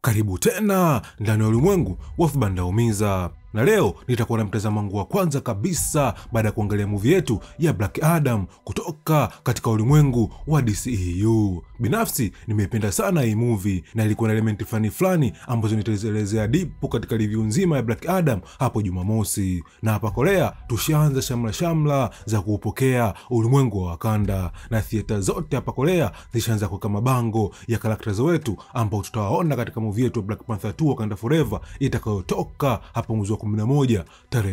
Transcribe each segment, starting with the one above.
Karibu tena ndani ya ulimwengu wa vibanda umiza, na leo nitakuwa na mtazamo wangu wa kwanza kabisa baada ya kuangalia muvi yetu ya Black Adam kutoka katika ulimwengu wa DCEU. Binafsi nimeipenda sana hii muvi na ilikuwa na elementi fulani fulani ambazo nitazielezea dipu katika review nzima ya Black Adam hapo Jumamosi. Na hapa Korea tushaanza shamla shamla za kuupokea ulimwengu wa Wakanda, na thieta zote hapa Korea zishaanza kuweka mabango ya karakta wetu ambao tutawaona katika muvi yetu ya Black Panther 2 Wakanda Forever itakayotoka hapo mwezi wa 11 tarehe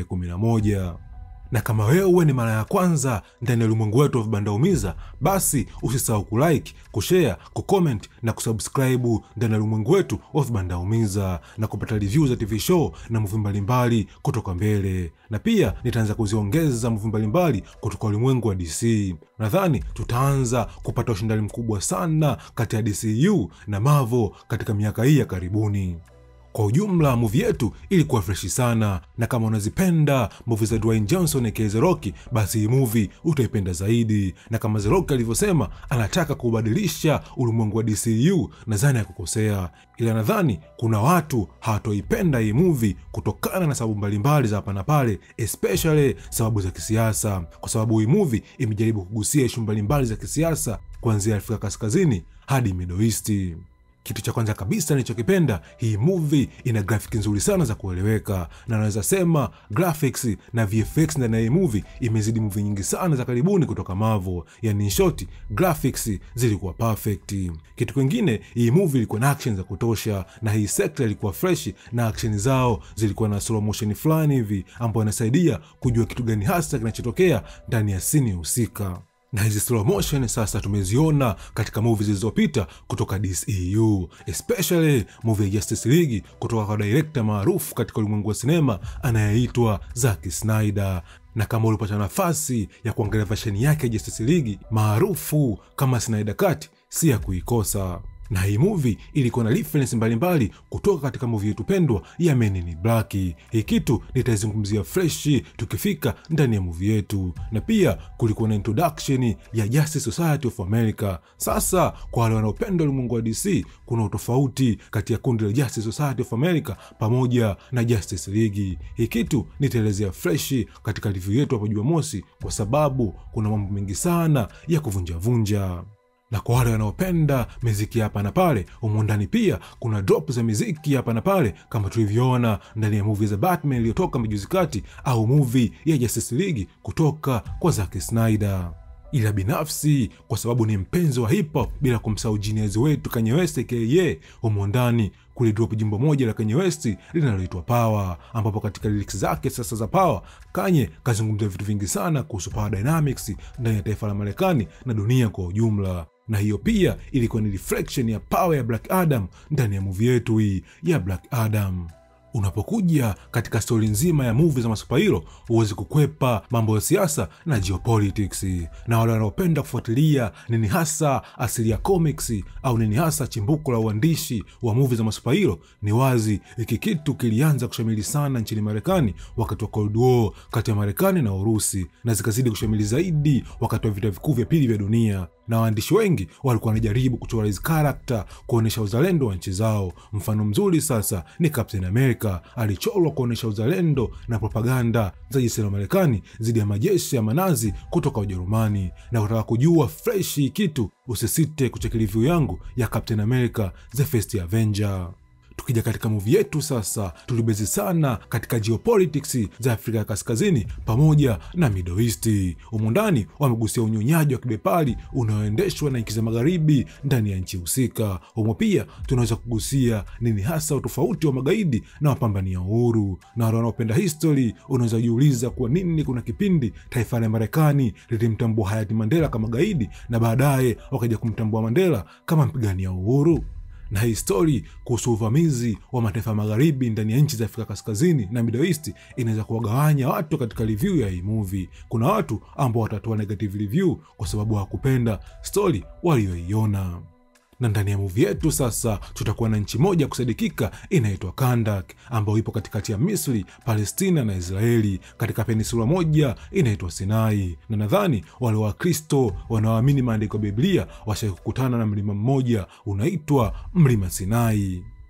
11 na kama wewe ni mara ya kwanza ndani ya ulimwengu wetu wa vibanda umiza, basi usisahau kulike, kushare, kucomment na kusubscribe ndani ya ulimwengu wetu wa vibanda umiza na kupata review za TV show na muvi mbalimbali kutoka mbele, na pia nitaanza kuziongeza muvi mbalimbali kutoka ulimwengu wa DC. Nadhani tutaanza kupata ushindani mkubwa sana kati ya DCU na Marvel katika miaka hii ya karibuni. Kwa ujumla muvi yetu ilikuwa freshi sana, na kama unazipenda muvi za Dwayne Johnson aka The Rock, basi hii muvi utaipenda zaidi. Na kama The Rock alivyosema anataka kubadilisha ulimwengu wa DCU, nadhani ya kukosea, ila nadhani kuna watu hawatoipenda hii muvi kutokana na sababu mbalimbali za hapa na pale, especially sababu za kisiasa, kwa sababu hii muvi imejaribu kugusia ishu mbalimbali za kisiasa kuanzia Afrika Kaskazini hadi Middle East. Kitu cha kwanza kabisa nilichokipenda, hii movie ina graphic nzuri sana za kueleweka, na naweza sema graphics na VFX ndani ya hii movie imezidi movie nyingi sana za karibuni kutoka Marvel. Yani in short, graphics zilikuwa perfect. Kitu kingine, hii movie ilikuwa na action za kutosha, na hii sekta ilikuwa fresh na action zao zilikuwa na slow motion fulani hivi ambayo inasaidia kujua kitu gani hasa kinachotokea ndani ya sini husika na hizi slow motion sasa tumeziona katika movie zilizopita kutoka DCEU, especially movie ya Justice League kutoka kwa director maarufu katika ulimwengu wa sinema anayeitwa Zack Snyder. Na kama ulipata nafasi ya kuangalia version yake ya Justice League maarufu kama Snyder Cut, si ya kuikosa na hii movie ilikuwa na reference mbalimbali kutoka katika movie yetu pendwa ya Men in Black. Hii kitu nitaizungumzia fresh tukifika ndani ya movie yetu, na pia kulikuwa na introduction ya Justice Society of America. Sasa kwa wale wanaopenda ulimwengu wa DC, kuna utofauti kati ya kundi la Justice Society of America pamoja na Justice League. Hii kitu nitaelezea fresh katika review yetu hapo Jumamosi, kwa sababu kuna mambo mengi sana ya kuvunjavunja na kwa wale wanaopenda miziki hapa na pale, humu ndani pia kuna drop za miziki hapa na pale, kama tulivyoona ndani ya movie za Batman iliyotoka majuzi kati, au movie ya Justice League kutoka kwa Zack Snyder. Ila binafsi kwa sababu ni mpenzi wa hip hop, bila kumsahau genius wetu Kanye West aka humu ndani kulidrop jimbo moja la Kanye West linaloitwa Power, ambapo katika lyrics zake sasa za Power, Kanye kazungumzia vitu vingi sana kuhusu power dynamics ndani ya taifa la Marekani na dunia kwa ujumla na hiyo pia ilikuwa ni reflection ya power ya Black Adam ndani ya movie yetu hii ya Black Adam. Unapokuja katika stori nzima ya movie za masupahiro, huwezi kukwepa mambo ya siasa na geopolitics. Na wale wanaopenda kufuatilia nini hasa asili ya comics au nini hasa chimbuko la uandishi wa movie za masupahiro, ni wazi hiki kitu kilianza kushamili sana nchini Marekani wakati wa Cold War kati ya Marekani na Urusi, na zikazidi kushamili zaidi wakati wa vita vikuu vya pili vya dunia na waandishi wengi walikuwa wanajaribu kuchora hizi karakta kuonyesha uzalendo wa nchi zao. Mfano mzuri sasa ni Captain America, alichorwa kuonyesha uzalendo na propaganda za jeshi la Marekani dhidi ya majeshi ya manazi kutoka Ujerumani. Na kutaka kujua fresh hii kitu, usisite kucheki review yangu ya Captain America the First Avenger. Tukija katika muvi yetu sasa, tulibezi sana katika geopolitics za Afrika ya Kaskazini pamoja na Middle East. Humu ndani wamegusia unyonyaji wa kibepari unaoendeshwa na nchi za magharibi ndani ya nchi husika. Humo pia tunaweza kugusia nini hasa utofauti wa magaidi na wapambania uhuru, na wale wanaopenda history unaweza kujiuliza kwa nini kuna kipindi taifa la Marekani lilimtambua hayati Mandela kama gaidi na baadaye wakaja kumtambua Mandela kama mpigania uhuru na hii stori kuhusu uvamizi wa mataifa ya magharibi ndani ya nchi za Afrika Kaskazini na Middle East inaweza kuwagawanya watu katika review ya hii movie. Kuna watu ambao watatoa negative review kwa sababu hawakupenda stori waliyoiona na ndani ya muvi yetu sasa tutakuwa na nchi moja kusadikika inaitwa Kandak, ambayo ipo katikati ya Misri, Palestina na Israeli katika peninsula moja inaitwa Sinai. Na nadhani wale Wakristo wanaoamini maandiko ya Biblia washai kukutana na mlima mmoja unaitwa mlima Sinai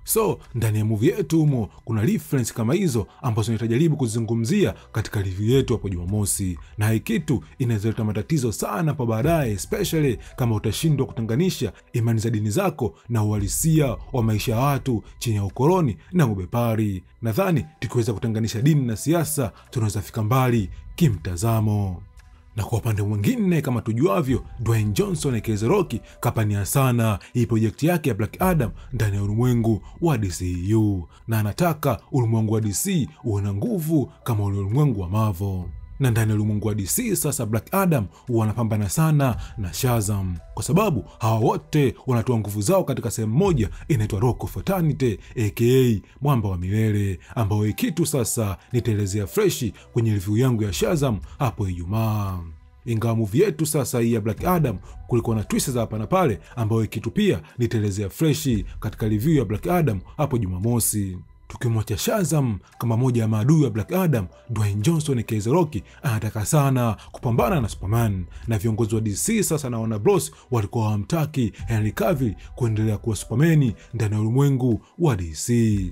So ndani ya movie yetu humo kuna reference kama hizo ambazo nitajaribu kuzizungumzia katika review yetu hapo Jumamosi, na hii kitu inaweza leta matatizo sana pa baadaye, especially kama utashindwa kutenganisha imani za dini zako na uhalisia wa maisha ya watu chini ya ukoloni na ubepari. Nadhani tukiweza kutenganisha dini na siasa tunaweza fika mbali kimtazamo na kwa upande mwingine kama tujuavyo, Dwayne Johnson aka The Rock kapania sana hii projekti yake ya Black Adam ndani ya ulimwengu wa DCU, na anataka ulimwengu wa DC uwe na nguvu kama ule ulimwengu wa Marvel na ndani ya ulimwengu wa DC sasa, Black Adam wanapambana sana na Shazam kwa sababu hawa wote wanatoa nguvu zao katika sehemu moja inaitwa Rock of Eternity aka mwamba wa milele, ambayo hii kitu sasa nitaelezea freshi kwenye review yangu ya Shazam hapo Ijumaa. Ingawa muvi yetu sasa hii ya Black Adam kulikuwa na twist za hapa na pale, ambayo kitu pia nitaelezea freshi katika review ya Black Adam hapo Jumamosi. Tukimwacha Shazam kama moja ya maadui wa Black Adam, Dwayne Johnson aka The Rock anataka sana kupambana na Superman, na viongozi wa DC sasa na Warner Bros walikuwa hawamtaki Henry Cavill kuendelea kuwa Supermani ndani ya ulimwengu wa DC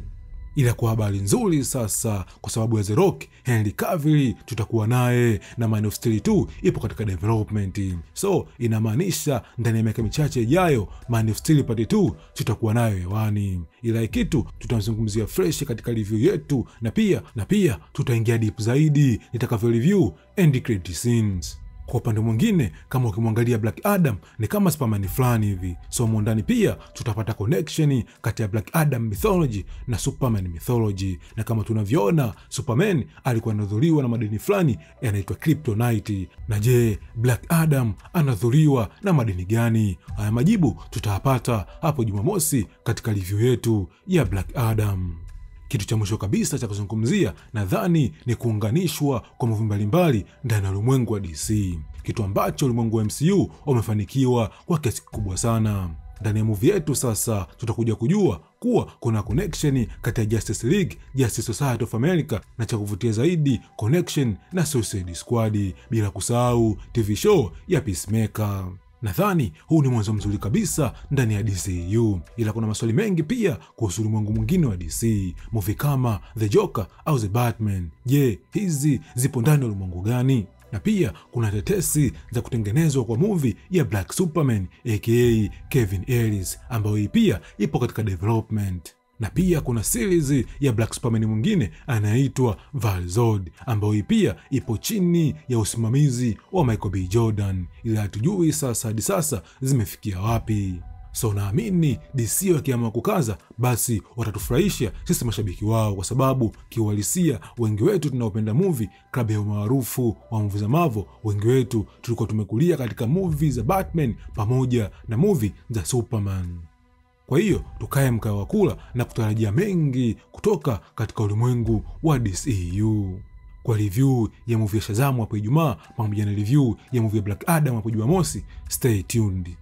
ila kwa habari nzuri sasa, kwa sababu ya The Rock, Henry Cavill tutakuwa naye na Man of Steel 2 ipo katika development, so inamaanisha ndani ya miaka michache ijayo Man of Steel part 2 tutakuwa nayo hewani. Ila kitu tutamzungumzia fresh katika review yetu, na pia na pia tutaingia deep zaidi nitakavyo review end credit scenes. Kwa upande mwingine, kama ukimwangalia Black Adam ni kama Superman fulani hivi, so mwondani pia tutapata connection kati ya Black Adam mythology na Superman mythology, na kama tunavyoona Superman alikuwa anadhuriwa na madini fulani yanaitwa kryptonite. Na je, Black Adam anadhuriwa na madini gani? Haya majibu tutayapata hapo Jumamosi katika review yetu ya Black Adam. Kitu cha mwisho kabisa cha kuzungumzia nadhani ni kuunganishwa kwa muvi mbalimbali ndani ya ulimwengu wa DC, kitu ambacho ulimwengu wa MCU umefanikiwa kwa kiasi kikubwa sana. Ndani ya muvi yetu sasa tutakuja kujua kuwa kuna connection kati ya Justice League, Justice Society of America na cha kuvutia zaidi connection na Suicide Squad, bila kusahau TV show ya Peacemaker. Nadhani huu ni mwanzo mzuri kabisa ndani ya DCU, ila kuna maswali mengi pia kuhusu ulimwengu mwingine wa DC, muvi kama The Joker au The Batman. Je, hizi zipo ndani ya ulimwengu gani? Na pia kuna tetesi za kutengenezwa kwa muvi ya Black Superman aka Kevin Ellis, ambayo hii pia ipo katika development na pia kuna series ya Black Superman mwingine anayeitwa Val-Zod ambayo hii pia ipo chini ya usimamizi wa Michael B Jordan, ila hatujui sasa hadi sasa zimefikia wapi. So naamini DC wakiamua kukaza, basi watatufurahisha sisi mashabiki wao, kwa sababu kiuhalisia wengi wetu tunaopenda muvi klabu ya umaarufu wa muvi za Marvel, wengi wetu tulikuwa tumekulia katika muvi za Batman pamoja na muvi za Superman. Kwa hiyo tukae mkao wa kula na kutarajia mengi kutoka katika ulimwengu wa DCU. Kwa review ya movie ya Shazamu hapo Ijumaa pamoja na review ya movie ya Black Adam hapo Jumamosi, stay tuned.